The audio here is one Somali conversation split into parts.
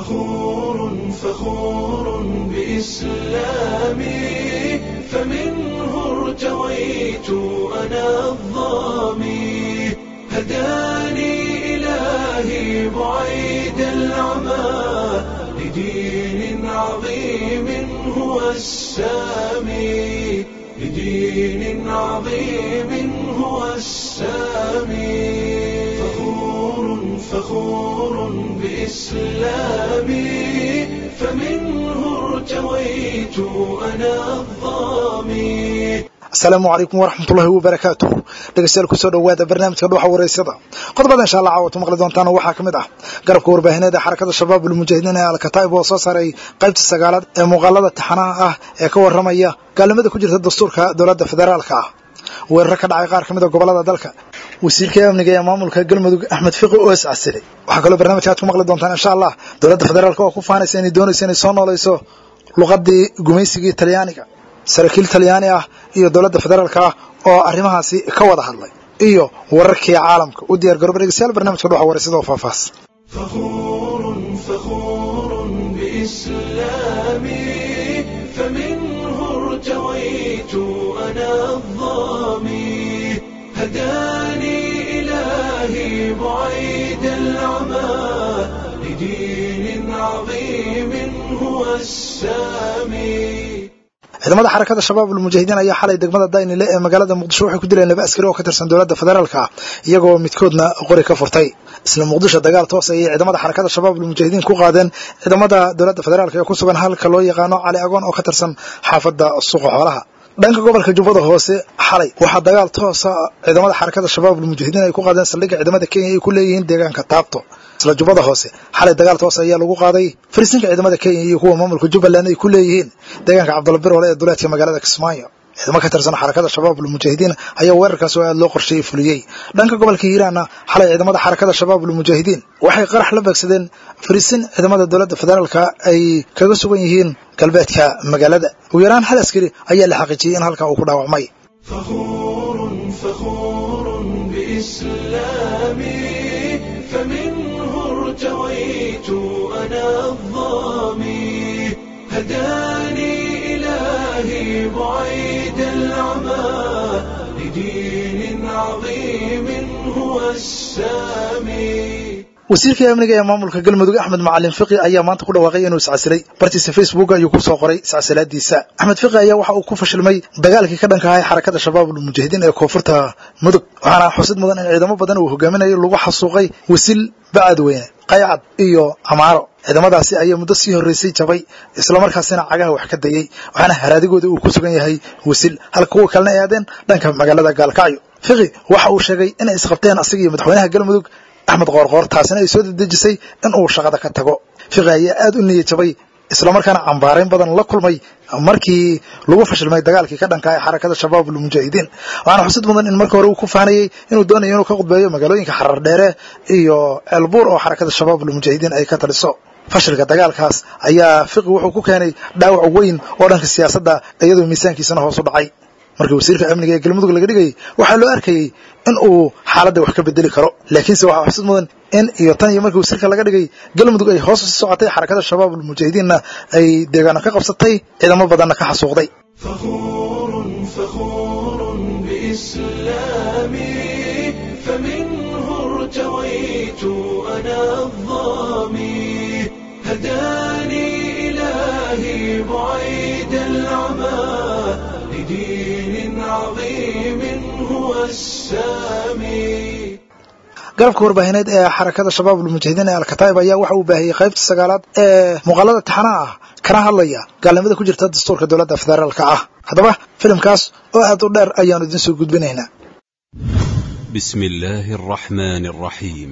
فخور فخور بإسلامي فمنه ارتويت أنا الظامي هداني إلهي بعيد العمى لدين عظيم هو السامي لدين عظيم هو السامي فخور فخور بإسلامي فمنه ارتويت أنا الظامي asalaamu calaykum waraxmatullaahi wabarakaatuh dhegeystayaal kusoo dhowaada barnaamijka dhuuxa wareysada qodobada insha allah caawatu maqli doontaan waxaa ka mid ah garabka warbaahineed ee xarakada shabaab ulmujaahidiin ee alkataib oo soo saaray qaybta sagaalaad ee muuqaalada taxanaha ah ee ka warramaya gaalnimada ku jirta dastuurka dowladda federaalka ah weeraro ka dhacay qaar ka mid a gobolada dalka wasiirka amniga ee maamulka galmudug axmed fiqi oo iscasilay waxaa kaloo barnaamijka aad ku maqli doontaan insha allah dowladda federaalka oo ku faanaysa inay doonayso inay soo noolayso luqadii gumaysigii talyaaniga saraakiil talyaani ah iyo dowladda federaalka ah oo arrimahaasi ka wada hadlay iyo wararkii caalamka u diyaar garooba dhegeystayaal barnamijka dhuxa wareysada oo faahfaahs فخور فخور بإسلامي فمنه ارتويت أنا الظامي هداني إلهي بعيد العمى لدين عظيم هو السامي ciidamada xarakada shabaab ulmujaahidiin ayaa xalay degmada daynile ee magaalada muqdisho waxay ku dileen laba askari oo ka tirsan dowladda federaalka ah iyagoo midkoodna qori ka furtay isla muqdisho dagaal toos ayay ciidamada xarakada shabaab ulmujaahidiin ku qaadeen ciidamada dowladda federaalka ee ku sugan halka loo yaqaano cali agoon oo ka tirsan xaafadda suuqa xoolaha dhanka gobolka jubbada hoose xalay waxaa dagaal toosa ciidamada xarakada shabaab ulmujaahidiin ay ku qaadeen saldhigga ciidamada kenya ay ku leeyihiin deegaanka taabto isla jubbada hoose xalay dagaal toos ayaa lagu qaaday farisinka ciidamada kenya iyo kuwa maamulka jubbaland ay ku leeyihiin deegaanka cabdulabir ole ee duleedka magaalada kismaayo ciidamo ka tirsan xarakada shabaab ulmujaahidiin ayaa weerarkaas oo aad loo qorsheeyey fuliyey dhanka gobolka hiiraanna xalay ciidamada xarakada shabaab ulmujaahidiin waxay qarax la beegsadeen farisin ciidamada dowladda federaalka ay kaga sugan yihiin galbeedka magaalada ugu yaraan hal askari ayaa la xaqiijiyey in halkaa uu ku dhaawacmay فخور فخور بإسلامي فمنه ارتويت أنا الظامي هداني إلهي بعيد العمى لدين عظيم هو السامي wasiirka amniga ee maamulka galmudug axmed macalin fiqi ayaa maanta ku dhawaaqay inuu iscasilay bartiisa facebook ayuu ku soo qoray iscasilaadiisa axmed fiqi ayaa waxa uu ku fashilmay dagaalkii ka dhanka ahay xarakada shabaab ulmujaahidiin ee koonfurta mudug waxaana xusid mudan in ciidamo badan uu hogaaminayo lagu xasuuqay wasil bacadweyne qaycad iyo amaaro ciidamadaasi ayaa muddo sii horreysay jabay islamarkaasina cagaha wax ka dayey waxaana haraadigooda uu ku sugan yahay wasil halka kuwa kalena ay aadeen dhanka magaalada gaalkacyo fiqi waxa uu sheegay inay isqabteen asaga iyo madaxweynaha galmudug axmed qoorqoor taasina ay soo dedejisay in uu shaqada ka tago fiqi ayaa aad u niyad jabay islamarkaana cambaarayn badan la kulmay markii lagu fashilmay dagaalkii ka dhanka ee xarakada shabaab ulmujaahidiin waxaana xusid mudan in marka hore uu ku faanayey inuu doonayo inuu ka khudbeeyo magaalooyinka xarar dheere iyo ceelbuur oo xarakada shabaab ulmujaahidiin ay ka taliso fashilka dagaalkaas ayaa fiqi wuxuu ku keenay dhaawac weyn oo dhanka siyaasadda iyadoo miisaankiisana hoos u dhacay markii wasiirka amniga ee galmudug laga dhigayay waxaa loo arkayey in uu xaaladda wax ka bedeli karo laakiinse waxaa xusid mudan in iyo tan iyo markii wasiirka laga dhigay galmudug ay hoos usii socotay xarakada shabaab ulmujaahidiinna ay deegaano ka qabsatay ciidamo badanna ka xasuuqday فخور فخور بإسلامي فمنه ارتويت أنا الظامي هداني إلهي بعيد العمى لدين عظيم هو السامي garabka warbaahineed ee xarakada shabaab ulmujaahidiin ee alkataib ayaa waxa uu baahiyey qaybta sagaalaad ee muuqaalada taxanaha ah kana hadlaya gaalnimada ku jirta dastuurka dowladda federaalka ah haddaba filimkaas oo aad u dheer ayaanu idin soo gudbinaynaa بسم الله الرحمن الرحيم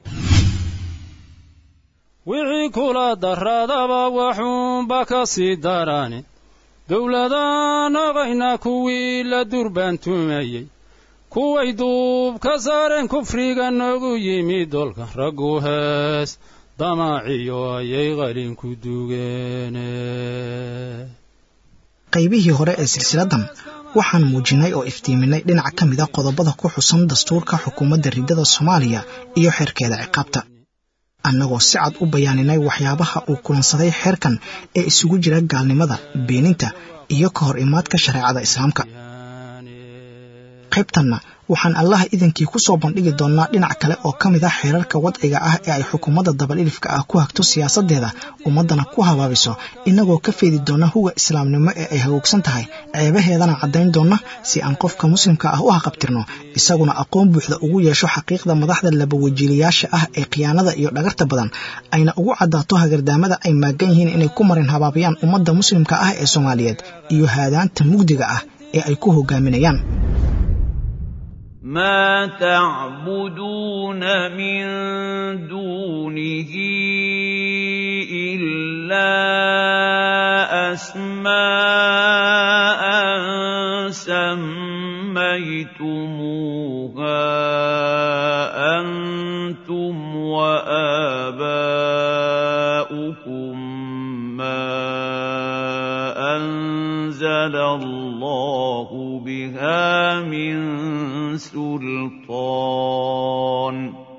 wixii kula daradaba waxuunba ka sii darani dowladaan ogayna kuwii la durbaantumayey kuway duub ka saareen kufriga noogu yimid dolka raggu hees damaaciyo ayay qalinku dugeene qaybihii hore ee silsiladan waxaan muujinnay oo iftiiminay dhinac ka mid a qodobada ku xusan dastuurka xukuumadda riddada soomaaliya iyo xeerkeeda ciqaabta annagoo si cad u bayaaninay waxyaabaha uu kulansaday xeerkan ee isugu jira gaalnimada beeninta iyo ka hor imaadka shareecada islaamka qaybtanna waxaan allaha idankii ku soo bandhigi doonnaa dhinac kale oo ka mid ah xeerarka wadciga ah ee ay xukuumadda dabal-ilifka ah ku hagto siyaasaddeeda ummaddana ku habaabiso innagoo ka feedi doonna huga islaamnimo ee ay hagoogsan tahay ceebaheedana caddayn doonna si aan qofka muslimka ah u haqabtirno isaguna aqoon buuxda ugu yeesho xaqiiqda madaxda labawajiilayaasha ah ee khiyaanada iyo dhagarta badan ayna ugu caddaato hagardaamada ay maagan yihiin inay ku marin habaabiyaan ummadda muslimka ah ee soomaaliyeed iyo haadaanta mugdiga ah ee ay ku hogaaminayaan ما تعبدون من دونه إلا أسماء سميتموها أنتم وآباؤكم ما أنزل الله بها من سلطان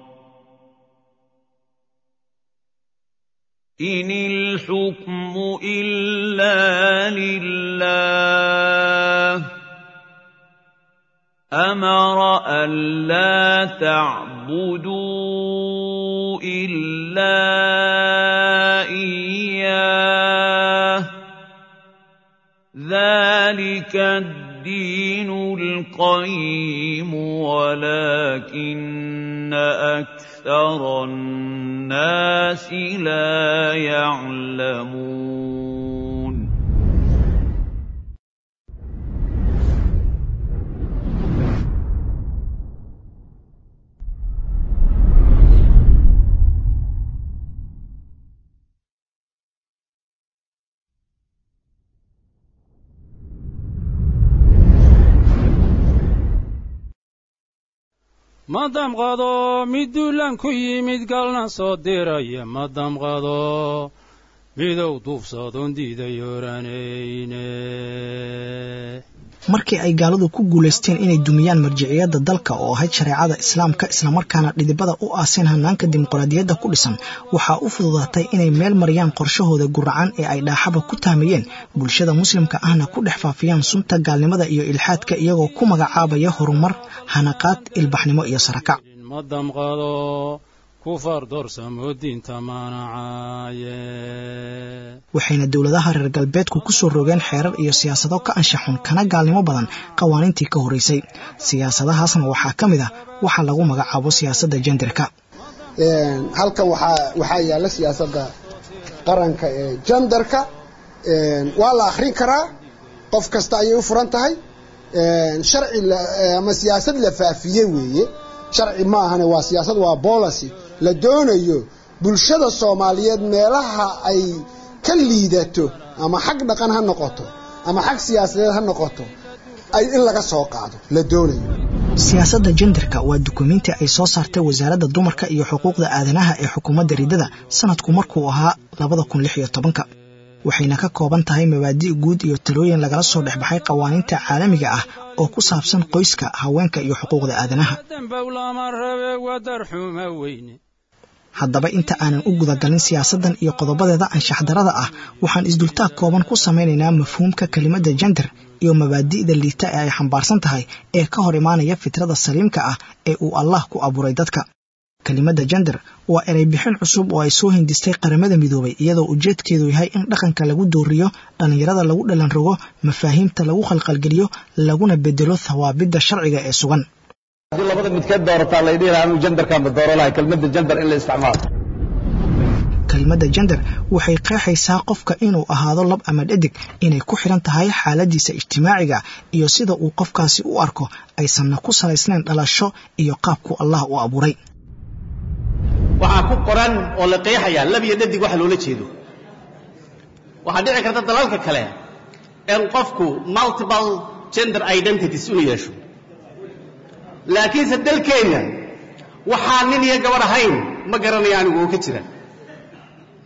إن الحكم إلا لله أمر ألا تعبدوا إلا إياه ذلك الدين القيم ولكن أكثر الناس لا يعلمون ma damqado mid duulaan ku yimid galna soo diraya ma damqado midow duufsadoon diiday oranayne markii ay gaaladu ku guulaysteen inay dumiyaan marjiciyadda dalka oo ahayd shareecada islaamka islamarkaana dhidibada u aaseen hanaanka dimuqraadiyadda ku dhisan waxaa u fududaatay inay meel mariyaan qorshahooda guracan ee ay dhaaxaba ku taamayeen bulshada muslimka ahna ku dhex faafiyaan sunta gaalnimada iyo ilxaadka iyagoo ku magacaabaya horumar hanaqaad ilbaxnimo iyo sarakac ma damqado kufar doorsamo diinta manacaaye waxayna dowladaha reer galbeedku ku soo rogeen xeerar iyo siyaasado ka anshaxun kana gaalnimo badan qawaaniintii ka horraysay siyaasadahaasna waxaa ka mid ah waxa lagu magacaabo siyaasadda jenderka halkan waxaa yaalla siyaasadda qaranka ee jenderka waa la akhrin karaa qof kasta ayay u furan tahay sharci ama siyaasad la faafiye weeye sharci ma ahane waa siyaasad waa policy la doonayo bulshada soomaaliyeed meelaha ay ka liidato ama xag dhaqan ha noqoto ama xag siyaasadeed ha noqoto ay in laga soo qaado la doonayo siyaasadda jenderka waa dukumiinti ay soo saartay wasaaradda dumarka iyo xuquuqda aadanaha ee xukuumadda riddada sanadku markuu ahaa labada kun lix iyo tobanka waxayna ka kooban tahay mabaadi' guud iyo talooyin lagala soo dhexbaxay qawaaniinta caalamiga ah oo ku saabsan qoyska haweenka iyo xuquuqda aadanaha dambowlama rabe wadarxuma weyne haddaba inta aanan u gudagalin siyaasaddan iyo qodobadeeda anshaxdarada ah waxaan isdultaag kooban ku samaynaynaa mafhuumka kelimadda jender iyo mabaadi'da liita ee ay xambaarsan tahay ee ka hor imaanaya fitrada saliimka ah ee uu allah ku abuuray dadka kelimadda jender waa erey bixin cusub oo ay soo hindistay qaramada midoobay iyadoo ujeedkeedu yahay in dhaqanka lagu dooriyo dhallinyarada lagu dhalan rogo mafaahiimta lagu khalqalgeliyo laguna bedelo thawaabidda sharciga ee sugan haddii labada midkeed doorataa la dhihi lahaa anuu jenderkaanba dooro lahay kelmadda jender in la isticmaalo kelimadda jender waxay qeexaysaa qofka inuu ahaado lab ama dhadig inay ku xidhan tahay xaaladiisa ijtimaaciga iyo sida uu qofkaasi u arko aysanna ku salaysnayn dhalasho iyo qaabku allah u abuuray waxaa ku qoran oo la qeexayaa lab iyo dhadig waxa loola jeedo waxaa dhici karta dalalka kale in qofku multiple gender identities inuu yeesho laakiinse dalkeenna waxaa nin iyo gabadh ahayn ma garanaya anigu oo ka jira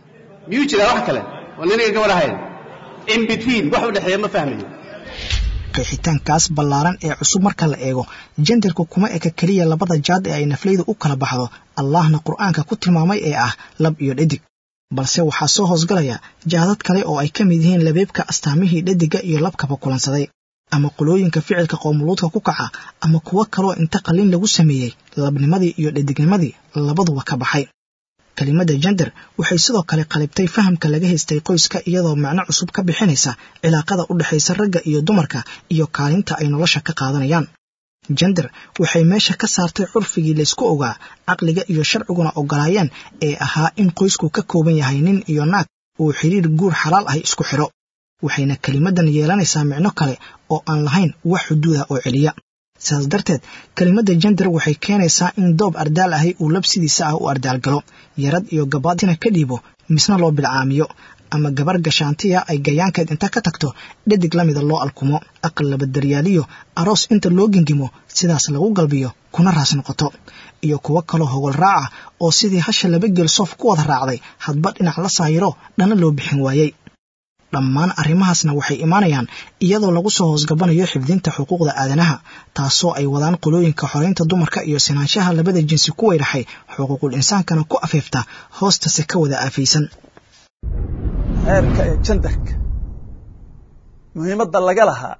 miyuu jiraa wax kale oo nin iyo gabadh ahayn in between wax u dhexeeya ma fahmayo qeexitaankaas ballaaran ee cusub marka la eego jendarku kuma eka keliya labada jaad ee ay naflaydu u kala baxdo allahna qur'aanka ku tilmaamay ee ah lab iyo dhadig balse waxaa soo hoosgalaya jaadad kale oo ay ka mid yihiin labeebka astaamihii dhadiga iyo labkaba kulansaday ama qolooyinka ficilka qoomuluudka ku kaca ama kuwo kaloo inta qalin lagu sameeyey labnimadii iyo dhadignimadii labaduba ka baxay kelimadda jender waxay sidoo kale qalibtay fahamka laga haystay qoyska iyadoo macno cusub ka bixinaysa cilaaqada u dhexaysa ragga iyo dumarka iyo kaalinta ay nolosha ka qaadanayaan jender waxay meesha ka saartay curfigii laysku ogaa caqliga iyo sharciguna ogolaayeen ee ahaa in qoysku ka kooban yahay nin iyo naag uu xidhiir guur xalaal ahy isku xidho waxayna kelimaddan yeelanaysaa micno kale oo aan lahayn wax xuduuda oo celiya sidaas darteed kelimadda jender waxay keenaysaa in doob ardaal ahi uu labsidiisa ah u ardaalgalo yarad iyo gabaadina ka dhiibo misna loo bilcaamiyo ama gabar gashaantiya ay gayaankeed inta ka tagto dhadig la mida loo alkumo aqal labadaryaaliyo aroos inta loo gengimo sidaas lagu galbiyo kuna raas noqoto iyo kuwo kaloo hogol raaca oo sidii hasha laba geel soof ku wada raacday hadba dhinac la saayiro dhana loo bixin waayey dhammaan arrimahaasna waxay imaanayaan iyadoo lagu soo hoosgabanayo xifdinta xuquuqda aadanaha taasoo ay wadaan qolooyinka xoraynta dumarka iyo sinaanshaha labada jinsi ku weydhaxay xuquuqul insaankana ku afeefta hoostase ka wada aafaysan xeerka ee jandarka muhiimadda laga lahaa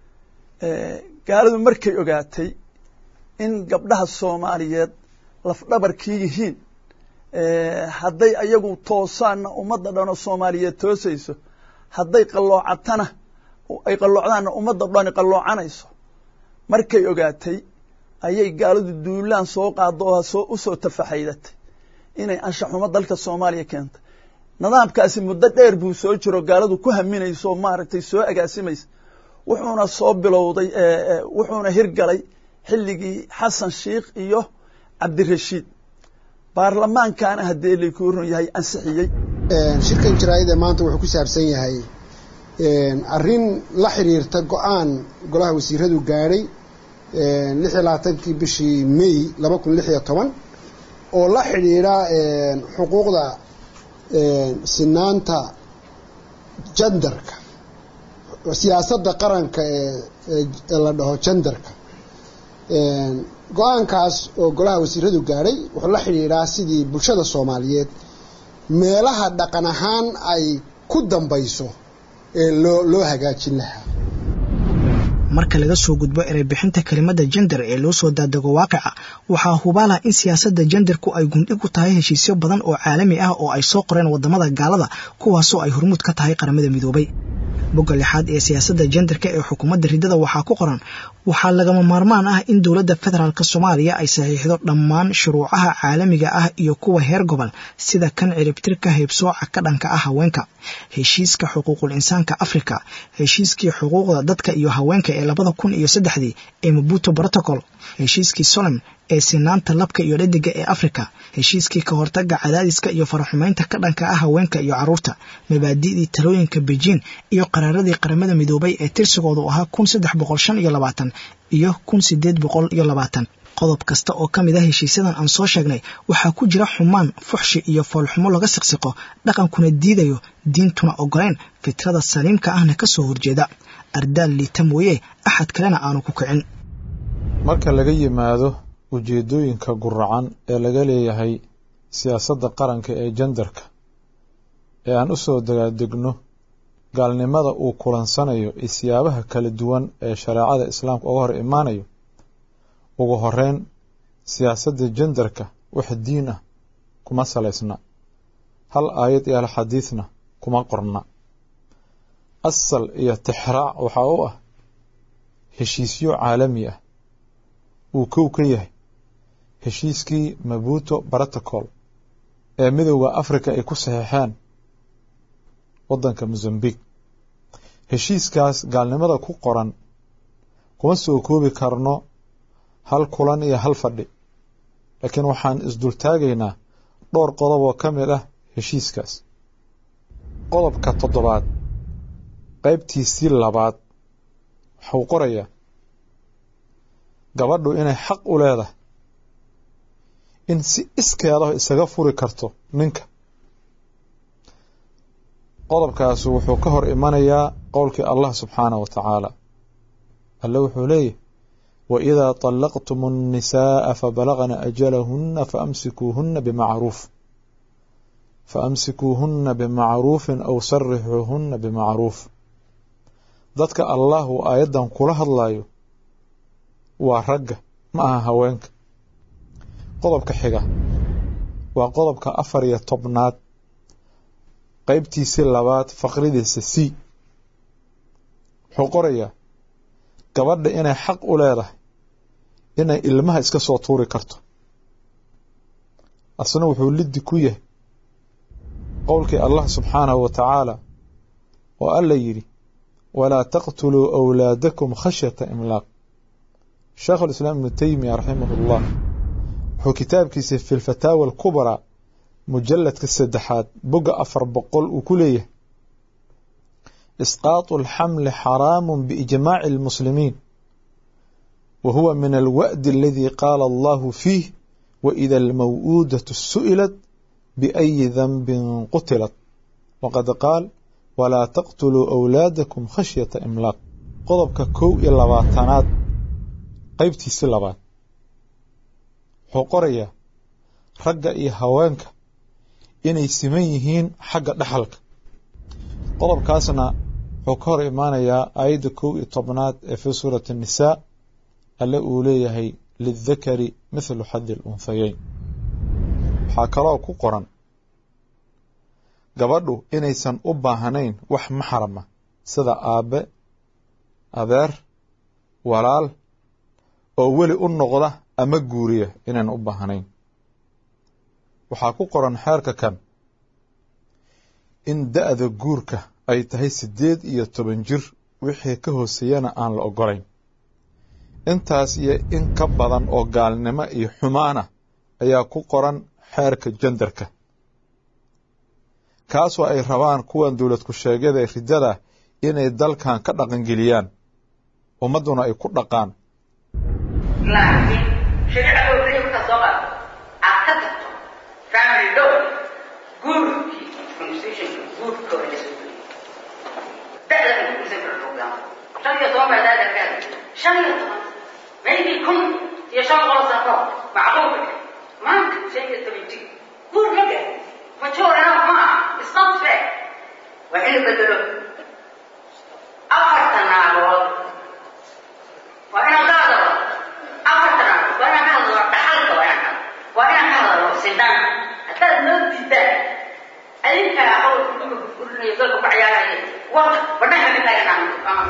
gaalidu markay ogaatay in gabdhaha soomaaliyeed lafdhabarkii yihiin hadday ayagu toosaanna ummadda dhanoo soomaaliyeed toosayso hadday qalloocatana ay qalloocdaanna ummadda dhani qalloocanayso markay ogaatay ayay gaalidu duulaan soo qaado oo soo u soo tafaxaydatay inay anshaxumo dalka soomaaliya keentay nidaamkaasi muddo dheer buu soo jiro gaaladu ku haminayso oo maaragtay soo agaasimaysa wuxuuna soo bilowday wuxuuna hirgalay xilligii xasan sheikh iyo cabdirashiid baarlamaankana haddii laykuu run yahay ansixiyey shirkan jaraa'ida maanta wuxuu ku saabsan yahay arrin la xiriirta go-aan golaha wasiiradu gaadhay lix iyo labaatankii bishii may laba kun lix iyo toban oo la xidhiidha xuquuqda sinaanta jandarka siyaasadda qaranka ee la dhaho jandarka go-aankaas oo golaha wasiiradu gaadhay wuxuu la xidhiidhaa sidii bulshada soomaaliyeed meelaha dhaqan ahaan ay ku dambayso ee loo loo hagaajin lahaa marka laga soo gudbo ereybixinta kelimadda jender ee loo soo daadego waaqica waxaa hubaala in siyaasadda jenderku ay gundhig u tahay heshiisyo badan oo caalami ah oo ay soo qoreen waddamada gaalada kuwaasoo ay hormuud ka tahay qaramada midoobay bogga lixaad ee siyaasadda jenderka ee xukuumadda riddada waxaa ku qoran waxaa lagama maarmaan ah in dowladda federaalk soomaaliya ay saxiixdo dhammaan shuruucaha caalamiga ah iyo kuwa heer gobol sida kan ciribtirka heybsooca ka dhanka ah haweenka heshiiska xuquuqul insaanka afrika heshiiskii xuquuqda dadka iyo haweenka ee labada kun iyo saddexdii ee mabuto protocol heshiiskii solem ee sinaanta labka iyo dhadiga ee afrika heshiiskii ka hortaga cadaadiska iyo faraxumaynta ka dhanka ah haweenka iyo carruurta mabaadi'dii talooyinka beijing iyo qaraaradii qaramada midoobay ee tirsigoodu ahaa kun saddex boqol shan iyo labaatan iyo kun sideed boqol iyo labaatan qodob kasta oo ka mid ah heshiisyadan aan soo sheegnay waxaa ku jira xumaan fuxshi iyo foolxumo laga siqsiqo dhaqankuna diidayo diintuna ogoleyn fitrada saliimka ahna ka soo horjeeda ardaal liita mooye axad kalena aanu ku kicin marka laga yimaado ujeeddooyinka guracan ee laga leeyahay siyaasadda qaranka ee jendarka ee aan u soo dagaadegno gaalnimada uu kulansanayo iyo siyaabaha kala duwan ee shareecada islaamka uga hor imaanayo ugu horeyn siyaasadda jendarka wax diin ah kuma salaysna hal aayad iyo hal xadiidna kuma qorna asal iyo tixraac waxaa u ah heshiisyo caalami ah uu kow ka yahay heshiiskii mabuto protocol ee midowda africa ay ku saxeexeen waddanka mozambique heshiiskaas gaalnimada ku qoran kuma soo koobi karno hal kulan iyo hal fadhi laakiin waxaan isdultaagaynaa dhowr qodob oo ka mid ah heshiiskaas qodobka toddobaad qaybtiisii labaad waxuu qorayaa gabadhu inay xaq u leedahay in si iskeedaho isaga furi karto ninka qodobkaasu wuxuu ka hor imanayaa qowlkii allah subxaanah wa tacaala alle wuxuu leeyahy waidaa طallaqtum الnisaaءa fabalagna ajalahuna faamsikuuhuna bimacruuf faamsikuuhuna bimacruufin aw sarixuuhuna bimacruuf dadka allah uu aayaddan kula hadlayo waa ragga ma aha haweenka qodobka xiga waa qodobka afar iyo tobnaad qeybtiisii labaad faqridiisa c wuxuu qorayaa gabadha inay xaq u leedahay inay ilmaha iska soo tuuri karto asna wuxuu liddi ku yahay qowlkii allah subxaanahu wa tacaala oo alla yidhi walaa taqtuluu awlaadakum khashyata imlaaq sheekhu lislaam ibnu teymiya raximah ullah wuxuu kitaabkiisa fi lfataawa alkubraa mujaladka saddexaad bogga afar boqol uu ku leeyahay isqaatu alxamli xaraamu biijmaaci almuslimiin wa huwa min alwa'di aladii qaala allahu fiih waida almaw'uudatu su'ilat biayi danbin qutilat waqad qaal walaa taqtuluu awlaadakum khashyata imlaaq qodobka kow iyo labaatanaad qeybtiisii labaad wuxuu qorayaa ragga iyo haweenka inay siman yihiin xagga dhaxalka qodobkaasna wuxuu ka hor imaanayaa aayadda kow iyo tobnaad ee fii suurati annisaa alle uu leeyahay lidakari mithlu xadi alunhayeyn waxaa kaloo ku qoran gabadhu inaysan u baahnayn wax maxrama sida aabbe adeer walaal oo weli u noqda ama guuriya inaan u baahnayn waxaa ku qoran xeerka kan in da-da guurka ay tahay siddeed iyo toban jir wixii ka hooseeyana aan la ogolayn intaas iyo in ka badan oo gaalnimo iyo xumaana ayaa ku qoran xeerka jandarka kaasoo ay rabaan kuwan dowlad ku-sheegyada ee riddada inay dalkan ka dhaqangeliyaan ummadduna ay ku dhaqaan laakiin shareecada waxay markaa soo qaad aad ka tagto family law guurkii constitutionka guurkooda la soo geliyay da'da ay ku dhisan karo program shan iyo toban baa daada ka hadlay shan iyo toban maybe kun iyo shan boqol sano kahor macquulka dheh maanta shan iyo toban jir guur ma gahay mature enough ma aha it's not fair waa in la bedelo afartan naagood waa inaan ka hadalo afartan naagood waa inaan ka hadalo dhaxalka waa inaan ka hadalo waa inaan ka hadalo sindaan haddaad noo diidaan adinkaa qowlka dumarka furinayo dalka ku ciyaaraya wata badhanka ka taaganaan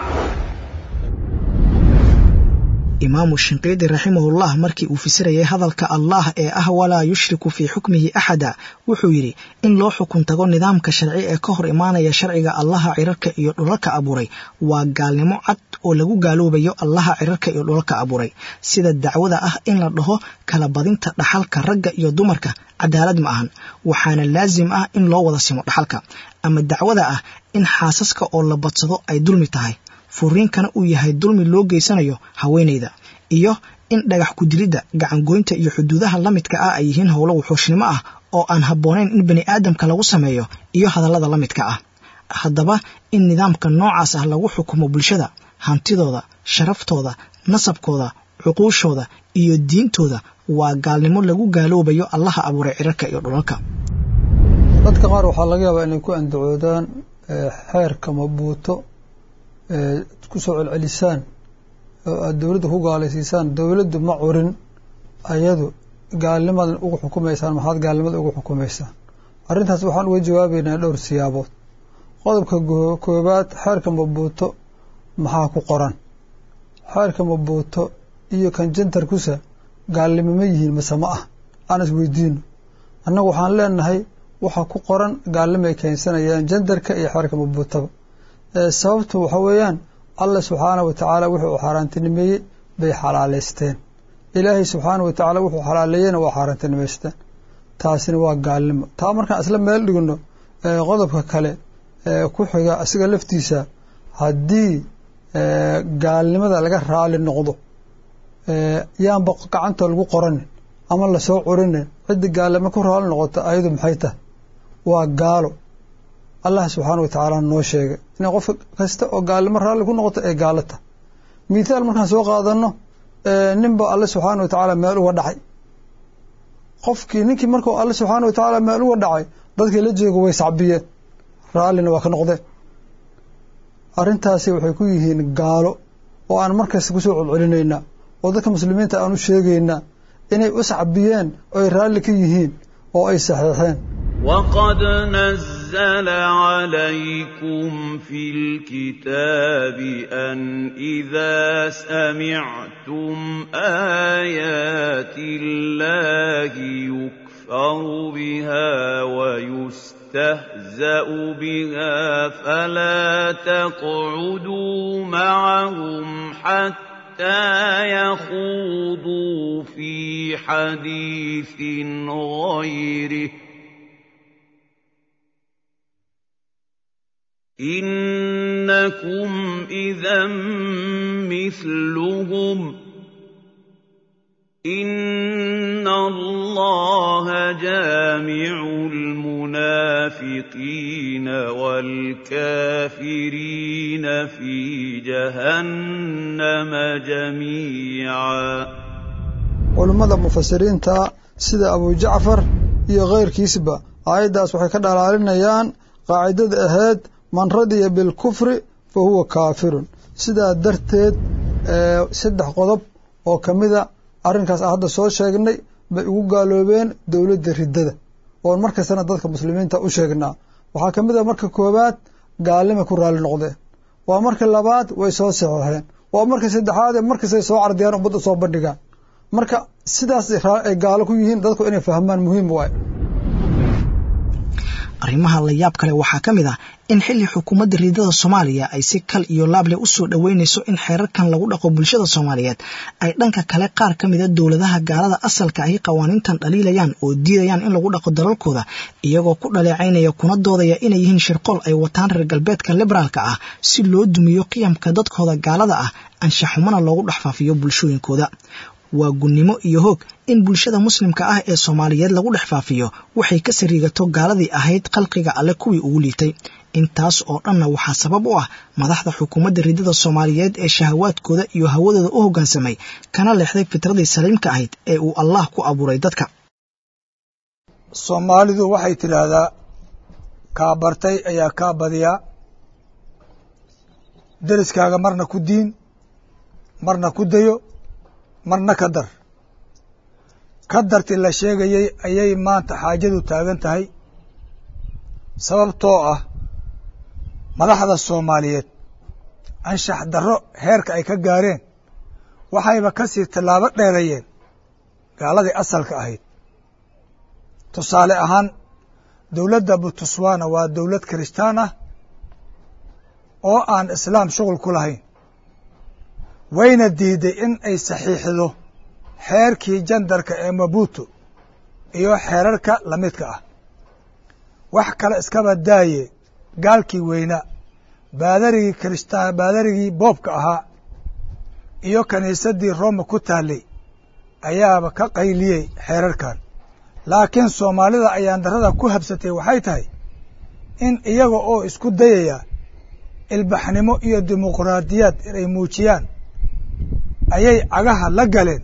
imaamu shinqiidi raximahullah markii uu fasirayay hadalka allah ee ah walaa yushriku fii xukmihi axada wuxuu yidhi in loo xukun tago nidaamka sharci ee ka hor imaanaya sharciga allaha cirarka iyo dhulalka abuuray waa gaalnimo cad oo lagu gaaloobayo allaha cirarka iyo dhulalka abuuray sida dacwada ah in la dhaho kala badinta dhaxalka ragga iyo dumarka cadaalad ma ahan waxaana laasim ah in loo wada simo dhaxalka ama dacwada ah in xaasaska oo la badsado ay dulmi tahay furiinkana uu yahay dulmi loo geysanayo haweenayda iyo in dhagax ku-dilidda gacangoynta iyo xuduudaha la midka ah ay yihiin howlo wuxuushnimo ah oo aan habboonayn in bani aadamka lagu sameeyo iyo hadallada la midka ah haddaba in nidaamka noocaas ah lagu xukumo bulshada hantidooda sharaftooda nasabkooda cuquushooda iyo diintooda waa gaalnimo lagu gaaloobayo allaha abuuray cirarka iyo dhulalka dadka qaar waxaa laga yaabaa inay ku andacoodaan xeerka mabuuto ku soo celcelisaan oo aada dowladda ku gaalaysiisaan dowladdu ma curin ayadu gaalnimadan ugu xukumaysaan maxaad gaalnimada ugu xukumaysaan arrintaas waxaan uga jawaabeynaa dhowr siyaabood qodobka koobaad xeerka mabuuto maxaa ku qoran xeerka mabuuto iyo kan jantarkusa gaalnimo ma yihiin mase ma ah aan isweydiino annagu waxaan leenahay waxaa ku qoran gaalnimo ay keensanayaan jandarka iyo xeerka mabuutaba sababtu waxa weeyaan allah subxaana wa tacaala wuxuu xaaraantinimeeyey bay xalaaleysteen ilaahay subxaana wa tacaala wuxuu xalaaleeyeyna waa xaaraantinimaysteen taasina waa gaalnimo taa markaan isla meel dhigno qodobka kale ku xiga asiga laftiisa haddii gaalnimada laga raali noqdo yaanba gacanta lagu qoranin ama lasoo curinin ciddi gaalnimo ku raali noqota ayadu maxay tahay waa gaalo allah subxaana wa tacaala noo sheegay inay qof kasta oo gaalnimo raalli ku noqoto ee gaalo tahay mithaal markaan soo qaadano ninba alle subxaana wa tacaala meel uga dhacay qofkii ninkii markuu alle subxaana wa tacaala meel uga dhacay dadkii la jooga way sacbiyeen raallina waa ka noqdeen arrintaasi waxay ku yihiin gaalo oo aan markasta kusoo celcelinaynaa oo dadka muslimiinta aan u sheegaynaa inay u sacbiyeen oo ay raalli ka yihiin oo ay saxiixeen وقد نزل عليكم في الكتاب أن إذا سمعتم آيات الله يكفر بها ويستهزأ بها فلا تقعدوا معهم حتى يخوضوا في حديث غيره إنكم إذا مثلهم إن الله جامع المنافقين والكافرين في جهنم جميعا culummada mufasiriinta sida abu jacfar iyo keyrkiisba aayaddaas waxay ka dhalaalinayaan qaacidada ahayd man radiya bilkufri fa huwa kaafirun sidaa darteed saddex qodob oo ka mida arrinkaas aan hadda soo sheegnay bay ugu gaaloobeen dowladda riddada oon markastana dadka muslimiinta u sheegnaa waxaa ka mid a marka koowaad gaalnimay ku raalli noqdeen waa marka labaad way soo saxeexeen waa marka saddexaad markastay soo cardiyaan ummadda soo bandhigaan marka sidaas ay gaalo ku yihiin dadku inay fahmaan muhiim waaye arrimaha la yaab kale waxaa ka mid ah in xilli xukuumadda riidada soomaaliya ay si kal iyo laable u soo dhoweynayso in xeerarkan lagu dhaqo bulshada soomaaliyeed ay dhanka kale qaar ka mida dowladaha gaalada asalka ahi qawaaniintan dhaliilayaan oo diidayaan in lagu dhaqo dalalkooda iyagoo ku dhaleecaynaya kuna doodaya inay yihiin shirqool ay wataan reer galbeedka liberaalka ah si loo dumiyo qiyamka dadkooda gaalada ah anshaxumana loogu dhex faafiyo bulshooyinkooda waa gunnimo iyo hoog in bulshada muslimka ah ee soomaaliyeed lagu dhex faafiyo waxay ka sariigato gaaladii ahayd khalqiga alle kuwii ugu liitay intaas oo dhanna waxaa sabab u ah madaxda xukuumadda riddada soomaaliyeed ee shahawaadkooda iyo hawadooda u hoggaansamay kana leexday fitradii saliimka ahayd ee uu allah ku abuuray dadka soomaalidu waxay tidhaahdaa kaa bartay ayaa kaa badiyaa deriskaaga marna ku diin marna ku dayo marna ka dar ka darti la sheegayey ayay maanta xaajadu taagan tahay sababtoo ah madaxda soomaaliyeed anshax darro heerka ay ka gaareen waxayba ka sii tallaabo dheerayeen gaaladii asalka ahayd tusaale ahaan dowladda butuswana waa dowlad kiristaan ah oo aan islaam shughul ku lahayn wayna diiday in ay saxiixdo xeerkii jandarka ee mabuto iyo xeerarka lamidka ah wax kale iskaba daaye gaalkii weynaa baadarigii kiristaan baadarigii boobka ahaa iyo kiniisaddii roma ku taallay ayaaba ka qayliyey xeerarkan laakiin soomaalida ayaan darrada ku habsatay waxay tahay in iyaga oo isku dayaya ilbaxnimo iyo dimuqraadiyaad inay muujiyaan ayay cagaha la galeen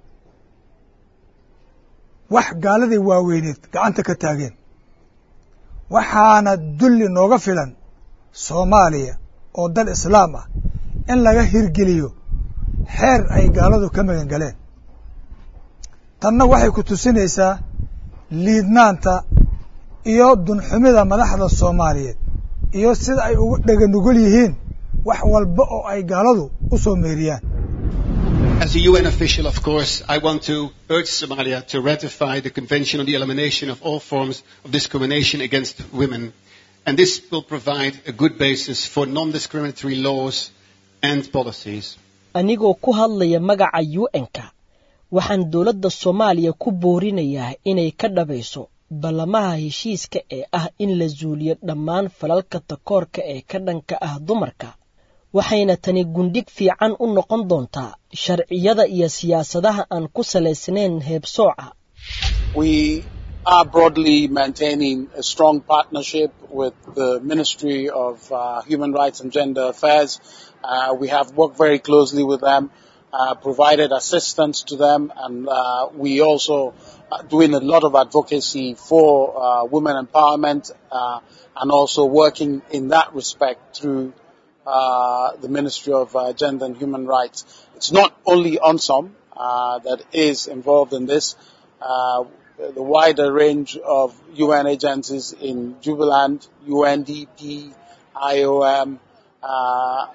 wax gaaladii waaweyneed gacanta ka taageen waxaana dulli nooga filan soomaaliya oo dal islaam ah in laga hirgeliyo xeer ay gaaladu ka magan galeen tanna waxay ku tusinaysaa liidnaanta iyo dunxumida madaxda soomaaliyeed iyo sida ay ugu dhega nugul yihiin wax walba oo ay gaaladu u soo meeriyaan As a UN official, of course, I want to urge Somalia to ratify the Convention on the Elimination of All Forms of Discrimination Against Women. And this will provide a good basis for non-discriminatory laws and policies. anigoo ku hadlaya magaca un-ka waxaan dowladda soomaaliya ku boorinayaa inay ka dhabayso ballamaha heshiiska ee ah in la zuuliyo dhammaan falalka takoorka ee ka dhanka ah dumarka waxayna tani gundhig fiican u noqon doontaa sharciyada iyo siyaasadaha aan ku salaysnayn heebsooca We are broadly maintaining a strong partnership with the Ministry of uh, Human Rights and Gender Affairs. Uh, we have worked very closely with them, uh, provided assistance to them, and uh, we also are doing a lot of advocacy for uh, women empowerment uh, and also working in that respect through uh, the Ministry of uh, Gender and Human Rights. It's not only ONSOM uh, that is involved in this. Uh, the wider range of UN agencies in Jubiland, UNDP, IOM, uh,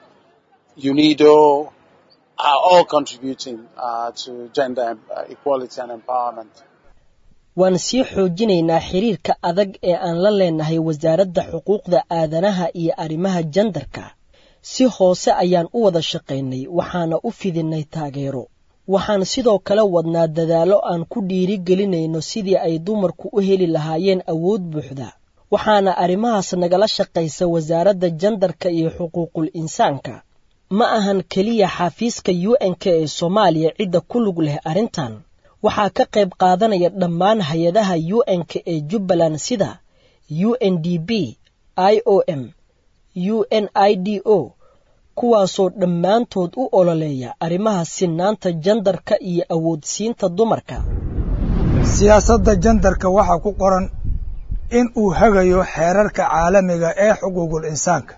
UNIDO are all contributing uh, to gender uh, equality and empowerment. waan sii xoojinaynaa xiriirka adag ee aan la leenahay wasaaradda xuquuqda aadanaha iyo arrimaha jandarka si hoose ayaan u wada shaqaynay waxaana u fidinay taageero waxaan sidoo kale wadnaa dadaallo aan ku dhiiri gelinayno sidii ay dumarku u heli lahaayeen awood buuxda waxaana arrimahaas nagala shaqaysa wasaaradda jandarka iyo xuquuqul insaanka ma ahan keliya xafiiska u n-k ee soomaaliya cidda ku lug leh arrintan waxaa ka qayb qaadanaya dhammaan hay-adaha u n-k ee jubbaland sida u n d b i o m u n i d o kuwaasoo dhammaantood u ololeeya arrimaha sinaanta jandarka iyo awoodsiinta dumarka siyaasadda jandarka waxaa ku qoran in uu hagayo xeerarka caalamiga ee xuquuqul insaanka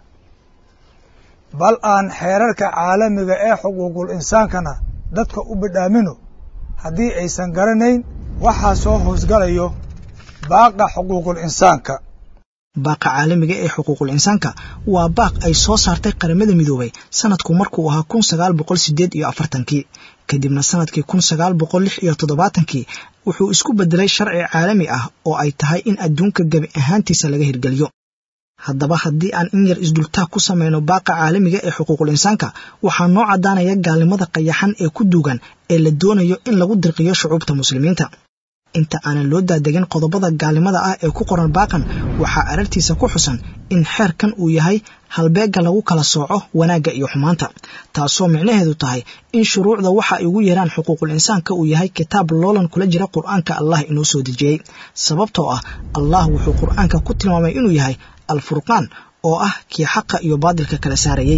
bal aan xeerarka caalamiga ee xuquuqul insaankana dadka u bidhaamino haddii aysan garanayn waxaa soo hoosgalayo baaqa xuquuqul insaanka baaqa caalamiga ee xuquuqul insaanka waa baaq ay soo saartay qaramada midoobay sanadku markuu ahaa kun sagaal boqol sideed iyo afartankii kadibna sanadkii kun sagaal boqol lix iyo toddobaatankii wuxuu isku beddelay sharci caalami ah oo ay tahay in adduunka gebi ahaantiisa laga hirgeliyo haddaba haddii aan in yar isdultaag ku samayno baaqa caalamiga ee xuquuqul insaanka waxaa noo caddaanaya gaalnimada qayaxan ee ku duugan ee la doonayo in lagu dirqiyo shucuubta muslimiinta inta aanan loo daadegin qodobada gaalnimada ah ee ku qoran baaqan waxaa arartiisa ku xusan in xeerkan uu yahay halbeegga lagu kala sooco wanaagga iyo xumaanta taasoo micnaheedu tahay in shuruucda waxa ay ugu yeeraan xuquuqul insaanka uu yahay kitaab loolan kula jira qur'aanka allah inoo soo dejiyey sababtoo ah allah wuxuu qur'aanka ku tilmaamay inuu yahay alfurqaan oo ah kii xaqa iyo baadilka kala saarayey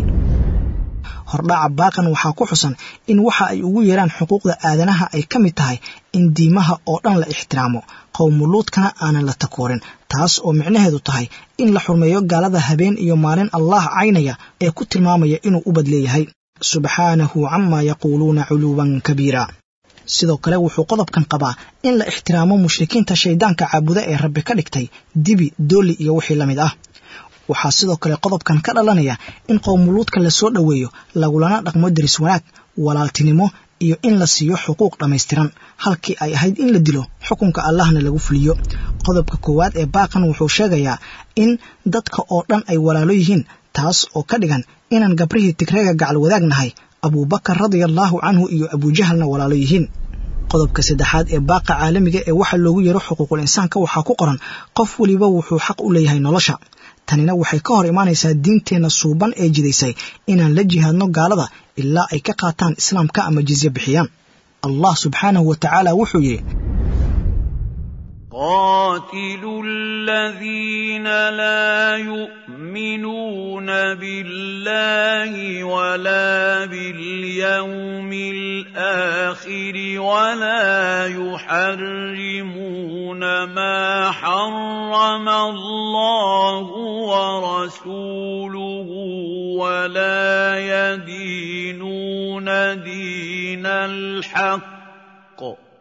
hordhaca baaqan waxaa ku xusan in waxa ay ugu yeeraan xuquuqda aadanaha ay ka mid tahay in diimaha oo dhan la ixtiraamo qowmuluudkana aanan la takoorin taas oo micnaheedu tahay in la xurmeeyo gaalada habeen iyo maalin allah caynaya ee ku tilmaamaya inuu u badleeyahay subxaanahu camaa yaquuluuna culuwan kabiira sidoo kale wuxuu qodobkan qabaa in la ixtiraamo mushrikiinta shayddaanka caabuda ee rabbi ka dhigtay dibi dooli iyo wixii la mid ah waxaa sidoo kale qodobkan ka dhalanaya in qowmuluudka la soo dhoweeyo lagulana dhaqmo deris wanaag walaaltinimo iyo in la siiyo xuquuq dhammaystiran halkii ay ahayd in la dilo xukunka allahna lagu fuliyo qodobka koowaad ee baaqan wuxuu sheegayaa in dadka oo dhan ay walaalo yihiin taas oo ka dhigan inaan gabrihii tigreega gacal wadaagnahay abuubakar radiallaahu canhu iyo abuujahalna walaalo yihiin qodobka saddexaad ee baaqa caalamiga ee waxa loogu yeero xuquuqul insaanka waxaa ku qoran qof weliba wuxuu xaq u leeyahay nolosha tanina waxay ka hor imaanaysaa diinteenna suuban ee jidaysay inaan la jihaadno gaalada ilaa ay ka qaataan islaamka ama jizye bixiyaan allah subxaanahu wa tacaala wuxuu yidhi قاتلوا الذين لا يؤمنون بالله ولا باليوم الآخر ولا يحرمون ما حرم الله ورسوله ولا يدينون دين الحق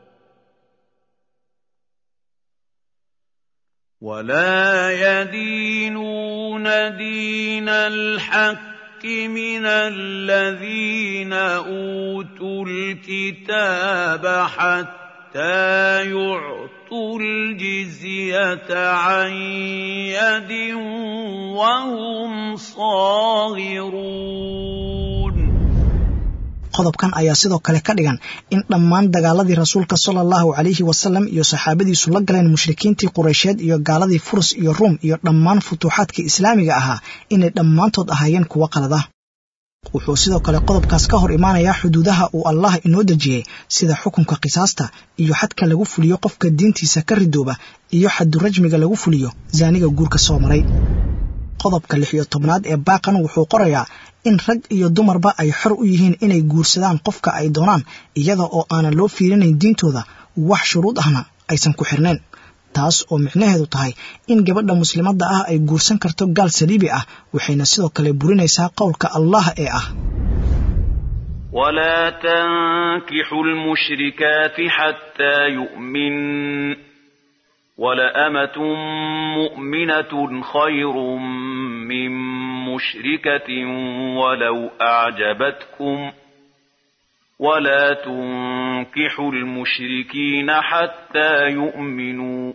ولا يدينون دين الحق من الذين اوتوا الكتاب حتى يعطوا الجزيه عن يد وهم صاغرون qodobkan ayaa sidoo kale ka dhigan in dhammaan dagaaladii rasuulka sala allahu calayhi wasalam iyo saxaabadiisu la galeen mushrikiintii qureysheed iyo gaaladii furus iyo ruum iyo dhammaan futuuxaadkii islaamiga ahaa inay dhammaantood ahaayeen kuwo qalada wuxuu sidoo kale qodobkaas ka hor imaanayaa xuduudaha uu allah inoo dejiyey sida xukunka qisaasta iyo xadka lagu fuliyo qofka diintiisa ka ridooba iyo xadurajmiga lagu fuliyo zaaniga guurka soo maray qodobka lix iyo tobnaad ee baaqan wuxuu qorayaa in rag iyo dumarba ay xor u yihiin inay guursadaan qofka ay doonaan iyada oo aanan loo fiirinayn diintooda wax shuruud ahna aysan ku xirnayn taas oo micnaheedu tahay in gabadha muslimadda ah ay guursan karto gaal saliibi ah waxayna sidoo kale burinaysaa qowlka allah ee ah ولا تنكحوا المشركات حتى يؤمن ولأمة مؤمنة خير من مشركة ولو أعجبتكم ولا تنكحوا المشركين حتى يؤمنوا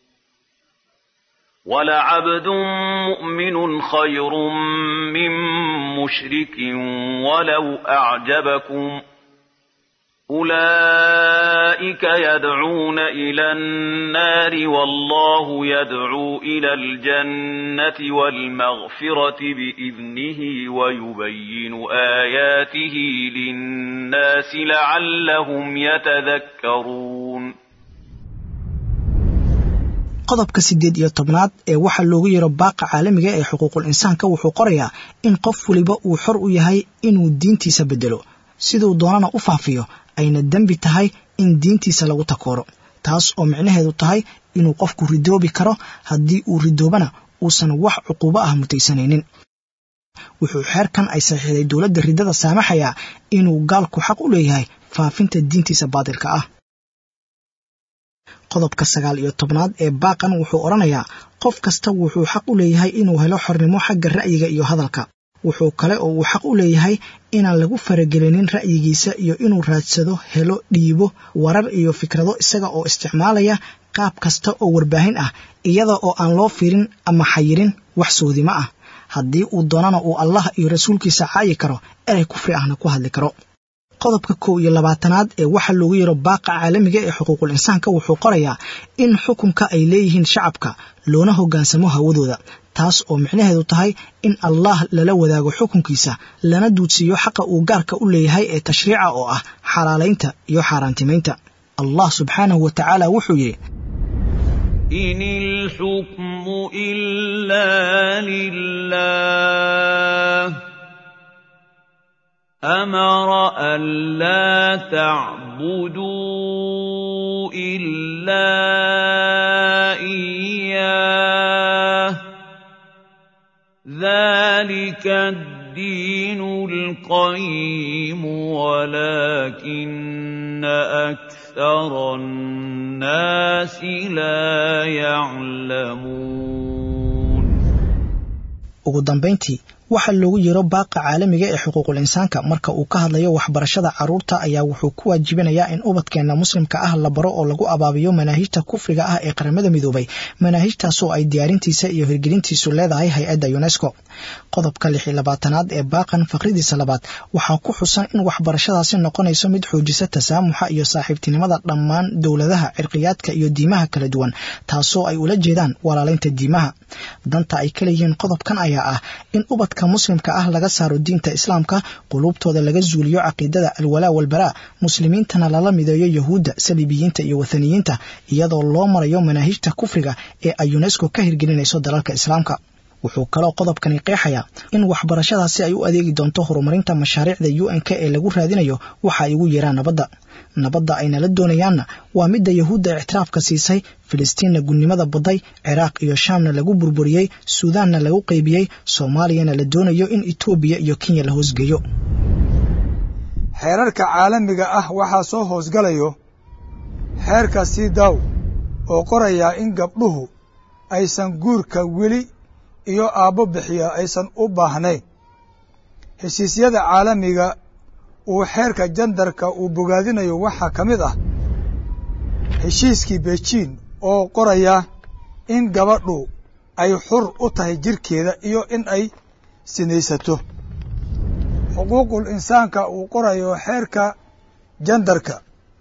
ولعبد مؤمن خير من مشرك ولو أعجبكم أولئك يدعون إلى النار والله يدعو إلى الجنة والمغفرة بإذنه ويبين آياته للناس لعلهم يتذكرون qodobka siddeed iyo tobnaad ee waxaa loogu yaro baaqa caalamiga ee xuquuqul insaanka wuxuu qorayaa in qof waliba uu xor u yahay inuu diintiisa beddelo siduu doonana u faafiyo ayna dembi tahay in diintiisa lagu takooro taas oo micnaheedu tahay inuu qofku ridoobi karo haddii uu ridoobana uusan wax cuquubo ah mutaysanaynin wuxuu xeerkan ay saxiixday dowladda riddada saamaxayaa inuu gaalku xaq u leeyahay faafinta diintiisa baadilka ah qodobka sagaal iyo tobnaad ee baaqan wuxuu odhanayaa qof kasta wuxuu xaq u leeyahay inuu helo xornimo xagga ra'yiga iyo hadalka wuxuu kale oo uu xaq u leeyahay inaan lagu faragelinin ra'yigiisa iyo inuu raadsado helo dhiibo warar iyo fikrado isaga oo isticmaalaya qaab kasta oo warbaahin ah iyada oo aan loo fiirin ama xayirin wax soodimo ah haddii uu doonana uu allah iyo rasuulkiisa caayi karo erey kufri ahna ku hadli karo qodobka kow iyo labaatanaad ee waxaa loogu yaro baaqa caalamiga ee xuquuqul insaanka wuxuu qorayaa in xukunka ay leeyihiin shacabka loona hoggaansamo hawadooda taas oo micnaheedu tahay in allah lala wadaago xukunkiisa lana duudsiiyo xaqa uu gaarka u leeyahay ee tashriica oo ah xalaalaynta iyo xaaraantimaynta allah subxaanahu wa tacaala wuxuu yidhi إن الحكم إلا لله أمر ألا تعبدوا إلا إياه ذلك الدين القيم ولكن أكثر الناس لا يعلمون ugu dambayntii waxaa loogu yiro baaqa caalamiga ee xuquuqul insaanka marka uu ka hadlayo waxbarashada carruurta ayaa wuxuu ku waajibinayaa in ubadkeenna muslimka ah la baro oo lagu abaabiyo manaahijta kufriga ah ee qaramada midoobay manaahijtaasoo ay diyaarintiisa iyo hirgelintiisu leedahay hay-adda unesco qodobka lix iyo labaatanaad ee baaqan faqridiisa labaad waxaa ku xusan in waxbarashadaasi noqonayso mid xoojisa tasaamuxa iyo saaxiibtinimada dhammaan dowladaha cirqiyaadka iyo diimaha kala duwan taasoo ay ula jeedaan walaalaynta diimaha danta ay ka leeyihiin qodobkan ayaa ah in ubadka muslimka ah laga saaro diinta islaamka quluubtooda laga zuuliyo caqiidada alwalaa walbaraa muslimiintana lala mideeyo yahuudda saliibiyiinta iyo wathaniyiinta iyadoo loo marayo manaahijta kufriga ee ay unesco ka hirgelinayso dalalka islaamka wuxuu kaloo qodobkani qeexayaa in waxbarashadaasi ay u adeegi doonto horumarinta mashaariicda u n k ee lagu raadinayo waxa ay ugu yeeraan nabadda nabadda ay nala doonayaanna waa midda yahuudda ictiraafka siisay filistiinna gudnimada badday ciraaq iyo shaamna lagu burburiyey suudaanna lagu qaybiyey soomaaliyana la doonayo in etoobiya iyo kenya la hoosgeeyo xeerarka caalamiga ah waxaa soo hoosgalayo xeerka sidaw oo qorayaa in gabdhuhu aysan guurka weli iyo aabbo bixiya aysan u baahnayn heshiisyada caalamiga uu xeerka jandarka uu bogaadinayo waxaa ka mid ah heshiiskii bejiin oo qoraya in gabadhu ay xur u tahay jirkeeda iyo in ay sinaysato xuquuqul insaanka uu qorayo xeerka jandarka